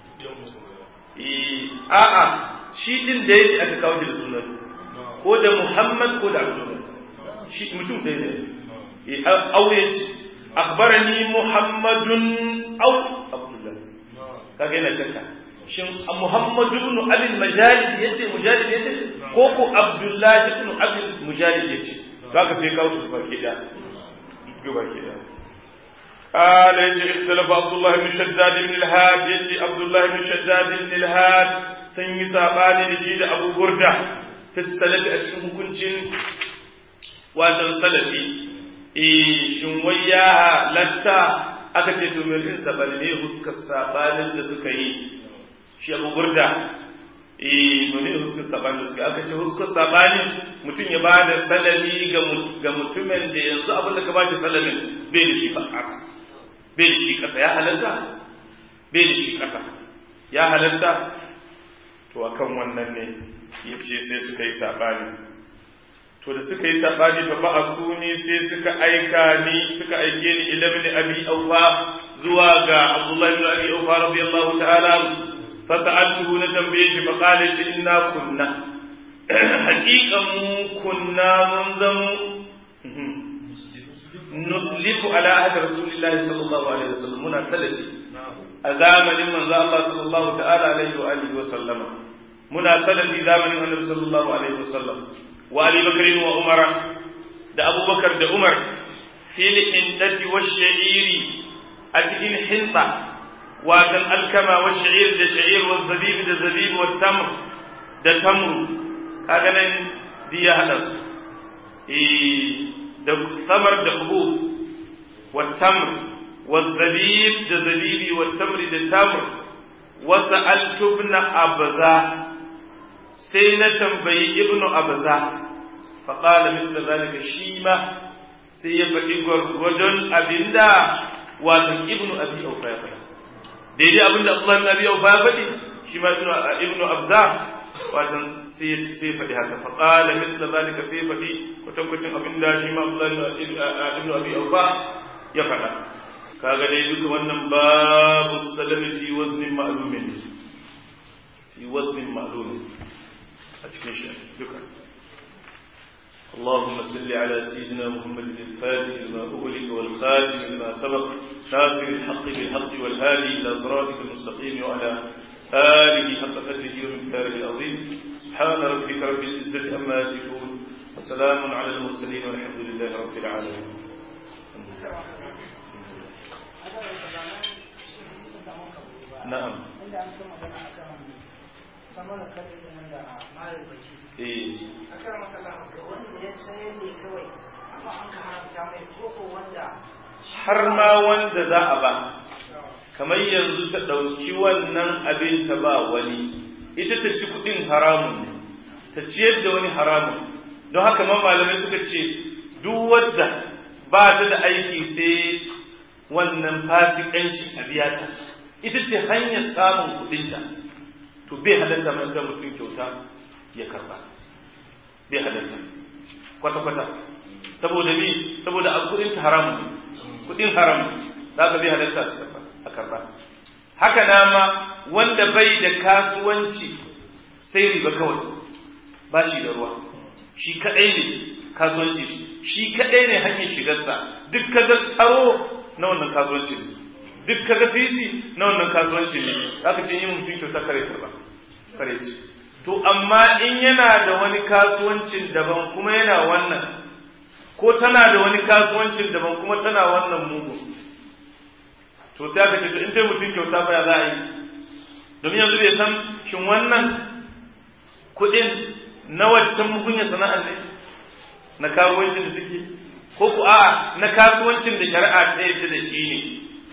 eh a'a shi din da yake aka kawo da sunan ko da Muhammad ko da Abdullah shi mutum ɗaya ne eh auye ce أخبرني محمد أو عبد الله كاجي أنا شكا شن محمد بن أبي المجالد يجي مجالد يجي كوكو عبد الله بن أبي المجالد يجي كاجي سيكاو تبقى كده تبقى كده قال يجي اختلف عبد الله بن شداد بن الهاد يجي عبد الله بن شداد بن الهاد سني ساباني يجي أبو بردة في السلف أشكو كنتين وأنا سلفي shin wai ya halatta aka ce to mai sabani ne huskar sabanin da suka yi shi abu burda eh mene huskar sabanin da suka aka ce huskar sabanin mutum ya bada salami ga mutumin da yanzu abin da ka bashi salamin bai da shi ba ƙasa bai da shi ƙasa ya halatta bai da shi ƙasa ya halatta to akan wannan ne yace sai suka yi sabani to da suka yi sabani fa ba'athu ni sai suka aika ni suka aike ni ila ibn abi awfa zuwa ga abdullah ibn abi awfa radiyallahu ta'ala fa sa'altuhu na tambaye shi fa qala shi inna kunna haqiqan mu kunna mun zamu nuslifu ala ahdi rasulillahi sallallahu alaihi wasallam muna salafi a zamanin manzo Allah sallallahu ta'ala alaihi wa alihi wa sallama muna salafi zamanin annabi sallallahu alaihi wa sallam وابي بكر وعمر ده ابو بكر ده عمر في الحنطة والشعير اتكين حنطة وكان الكما والشعير ده شعير والزبيب ده زبيب والتمر ده تمر كاغنا دي هذا إيه ده ثمر ده حبوب والتمر والزبيب ده زبيبي والتمر ده تمر وسألت ابن أبزاه sai na tambayi ibnu abza fa qala mithla zalika shi ma sai ya faɗi gwargwadon abinda wato ibnu abi aufa ya faɗi daidai abinda Allah ibn abi aufa ya faɗi shi ma ibnu abza wato sai sai faɗi haka fa qala mithla zalika sai faɗi kwatankwacin abinda shi ma Allah ibn abi aufa ya faɗa kaga dai duka wannan babu salami fi waznin ma'lumin fi waznin ma'lumin أتكين شيء شكرا اللهم صل على سيدنا محمد الفاتح لما أغلق والخاتم لما سبق ناصر الحق بالحق والهادي إلى صراطك المستقيم وعلى آله حق قدره ومقداره العظيم سبحان ربك رب العزة عما يصفون وسلام على المرسلين والحمد لله رب العالمين نعم kamar kalin da malar baki eh akan matsala wanda ya sayar ne kawai amma an ka haramta mai koko wanda har ma wanda za a ba kamar yanzu ta ɗauki wannan abin ta ba wani ita ta ci kuɗin haramun ne ta ciyar da wani haramun don haka man malamai suka ce duk wadda ba ta da aiki sai wannan fasikanci a biya ta ita ce hanyar samun kuɗinta to bai halatta manta mutum kyauta ya karba bai halatta kwata-kwata saboda ni saboda a kuɗin ta haramun kuɗin haram za ka bai halatta su karba a karba haka na ma wanda bai da kasuwanci sai riba kawai ba shi da ruwa shi kaɗai ne kasuwanci shi kaɗai ne hanyar shigarsa duk kaga tsaro na wannan kasuwanci ne duk kaga sisi na wannan kasuwanci ne aka ce yi mutum kyauta kare karba kare ce to amma in yana da wani kasuwancin daban kuma yana wannan ko tana da wani kasuwancin daban kuma tana wannan mugu to sai aka ce to in dai mutum kyauta ba ya za a yi domin yanzu bai san shin wannan kuɗin na waccan mugunya sana'ar ne na kasuwancin da suke ko ku a na kasuwancin da shari'a ta yadda da shi ne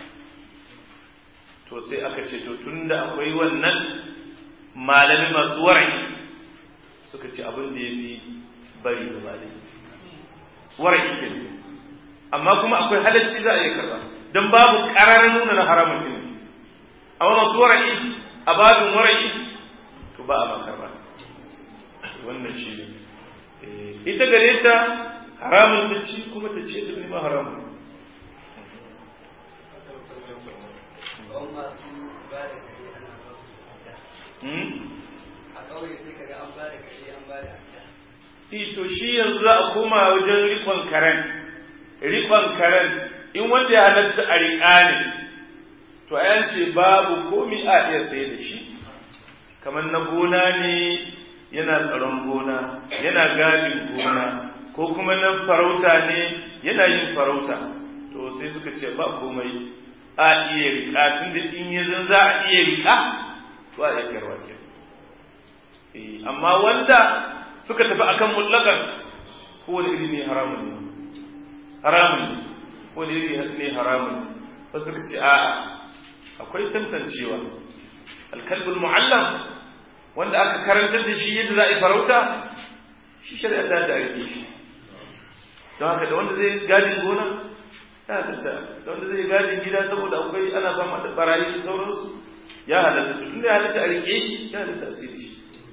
to sai aka ce to tunda akwai wannan malami masu warai suka ce abin da ya fi bari da malami warai ke amma kuma akwai halacci za a yi kaza don babu ƙarar nuna na haramun ɗin amma masu warai a babin warai to ba a makarba wannan shi ne ita gare ta haramun ta ci kuma ta ce ta ma haramun a kawai sai kaga an ba da kare an ba da to shi yanzu za a koma wajen rikon karen rikon karen in wanda ya halatta a riƙa ne to a ce babu komi a iya sai da shi kamar na gona ne yana tsaron gona yana gadin gona ko kuma na farauta ne yana yin farauta to sai suka ce ba komai a iya riƙa tun da in yi zan za a iya riƙa to a iya sayarwa ke amma wanda suka tafi akan mutlakan kowane iri ne haramun ne haramun ne kowane iri ne haramun ne ba suka ce a'a akwai tantancewa alkalbul mu'allam wanda aka karantar da shi yadda za a yi farauta shi shari'a ta da aiki shi don haka da wanda zai gadin gona ya halatta da wanda zai gadin gida saboda akwai ana fama da barayi da sauransu ya halatta tun da ya halatta a rike shi ya halatta a sirri shi